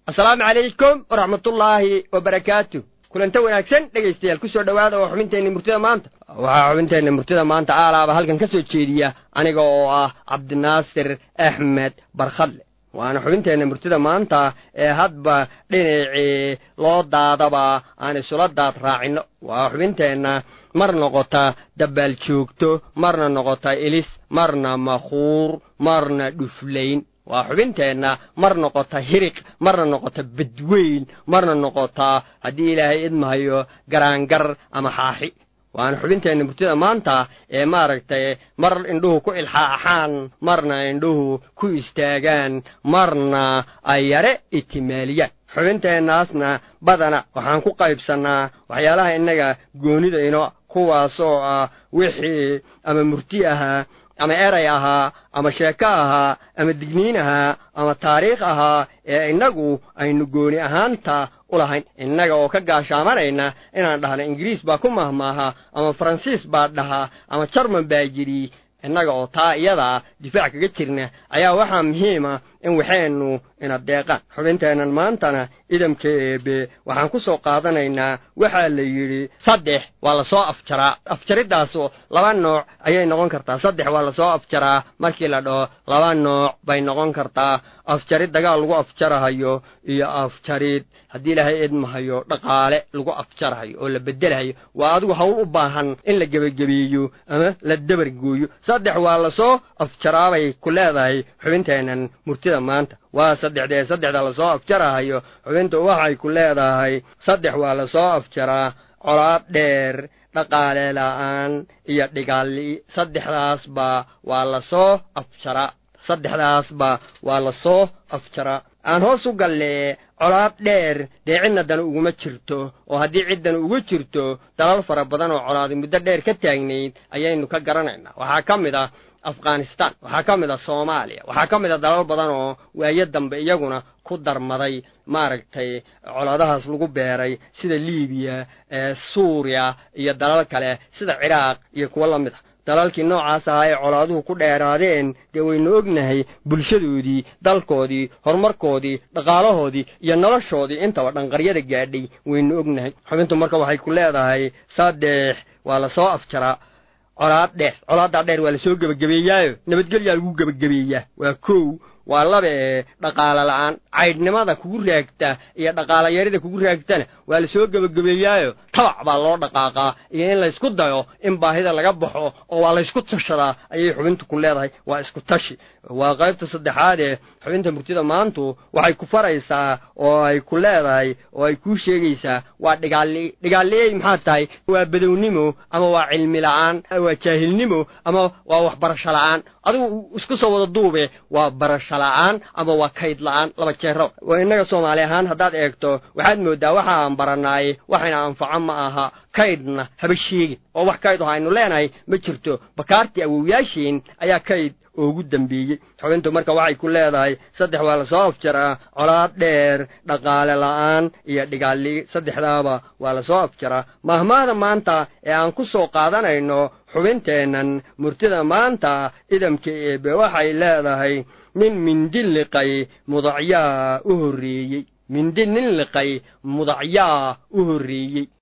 asalaamu calaykum waraxmatullaahi wabarakaatu kulanta wanaagsan dhegaystayaal ku soo dhowaada oo xubinteenna murtida maanta waxaa xubinteenna murtida maanta aalaaba halkan ka soo jeediya aniga oo ah cabdinaasir axmed barkhadle waana xubinteenna murtida maanta ee hadba dhinacii loo daadaba aan isula daad raacinno waa xubinteenna mar noqota dabbaal joogto marna noqota ilis marna makhuur marna dhuflayn waa xubinteenna mar noqota hiriq marna noqota badweyn marna noqota haddii ilaahay idmahayo garaangar ama xaaxi waana xubinteenna murtida maanta ee maaragtay mar indhuhu ku ilxaaxaan marna indhuhu ku istaagaan marna ay yare itimaaliyaan xubinteennaasna badana waxaan ku qaybsannaa waxyaalaha innaga goonida ino kuwaasoo ah wixii ama murti ahaa ama eray ahaa ama sheeko ahaa ama digniin ahaa ama taariikh ahaa ee innagu aynu gooni ahaanta u lahayn innaga oo ka gaashaamanayna inaan dhahno ingiriis baa ku mahmaaha ama faransiis baa dhaha ama jarman baa yidhi innaga oo taa iyadaa difaac kaga jirna ayaa waxaa muhiima in waxaynu ina deeqaan xubinteennan maantana idamka eebe waxaan ku soo qaadanaynaa waxaa la yidhi saddex waa la soo afjaraa afjaridaasu laba nooc ayay noqon kartaa saddex waa la soo afjaraa markii la dhaho laba nooc bay noqon kartaa afjarid dagaal lagu afjarahayo iyo afjarid haddii ilaahay idmahayo dhaqaale lagu afjarahayo oo la beddelahayo waa adigu hawl u baahan in la gebagebeeyo ama la dabargooyo saddex waa la soo afjaraabay ku leedahay xubinteennan murtida maanta waa saddexdee saddexda lasoo afjarahayo xubintu waxay ku leedahay saddex waa la soo afjaraa colaad dheer dhaqaale la'aan iyo dhigaali saddexdaasba waa la soo afjaraa saddexdaasba waa la soo afjaraa aan hoos u gallee colaad dheer dee cidna dan uguma jirto oo haddii ciddan ugu jirto dalal fara badan oo colaadi muddo dheer ka taagnayd ayaynu ka garanaynaa waxaa ka mid ah afghanistan waxaa ka mid ah soomaaliya waxaa ka mid ah dalal badan oo waayo dambe iyaguna ku darmaday maaragtay colaadahaas lagu beeray sida liibiya suuriya iyo dalal kale sida ciraaq iyo kuwo la mid ah dalalkii noocaas ahaa ee colaaduhu ku dheeraadeen dee waynu ognahay bulshadoodii dalkoodii horumarkoodii dhaqaalahoodii iyo noloshoodii intaba dhanqaryada gaadhay waynu ognahay xubintu marka waxay ku leedahay saddex waa la soo afjaraa colaad dheer colaaddaa dheer waa la soo gebagabeeyaayo nabadgelyaa lagu gebagabeeyaa waa kow waa laba ee dhaqaalo la'aan caydhnimada kugu raagta iyo dhaqaalayarida kugu raagtana waa la soo gebagabeeyaayo tabac baa loo dhaqaaqaa iyo in laysku dayo in baahida laga baxo oo waa laysku tashadaa ayay xubintu ku leedahay waa isku tashi waa qaybta saddexaad ee xubinta murtida maantu waxay ku faraysaa oo ay ku leedahay oo ay kuu sheegaysaa waa dhigaali dhigaaliyey maxaa tahay waa badownimo ama waa cilmi la'aan waa jaahilnimo ama waa waxbarasho la'aan adigu isku soo wada duube waa barasho la'aan ama waa kayd la'aan laba jeero innaga soomaali ahaan haddaad eegto waxaad mooddaa waxa aan barannaay waxayna anfaco ma aha kaydna haba sheegin oo wax kayd oo aynu leenahay ma jirto bakaartii awowyaashiin ayaa kayd ugu dambeeyey xubintu marka waxay ku leedahay saddex waa la soo afjaraa colaad dheer dhaqaale la'aan iyo dhigaali saddexdaaba waa la soo afjaraa mahmaahda maanta ee aan ku soo qaadanayno xubinteennan murtida maanta idamka eebe waxay leedahay nin mindi liqay mudacyaa u horreeyey mindi nin liqay mudacyaa u horreeyey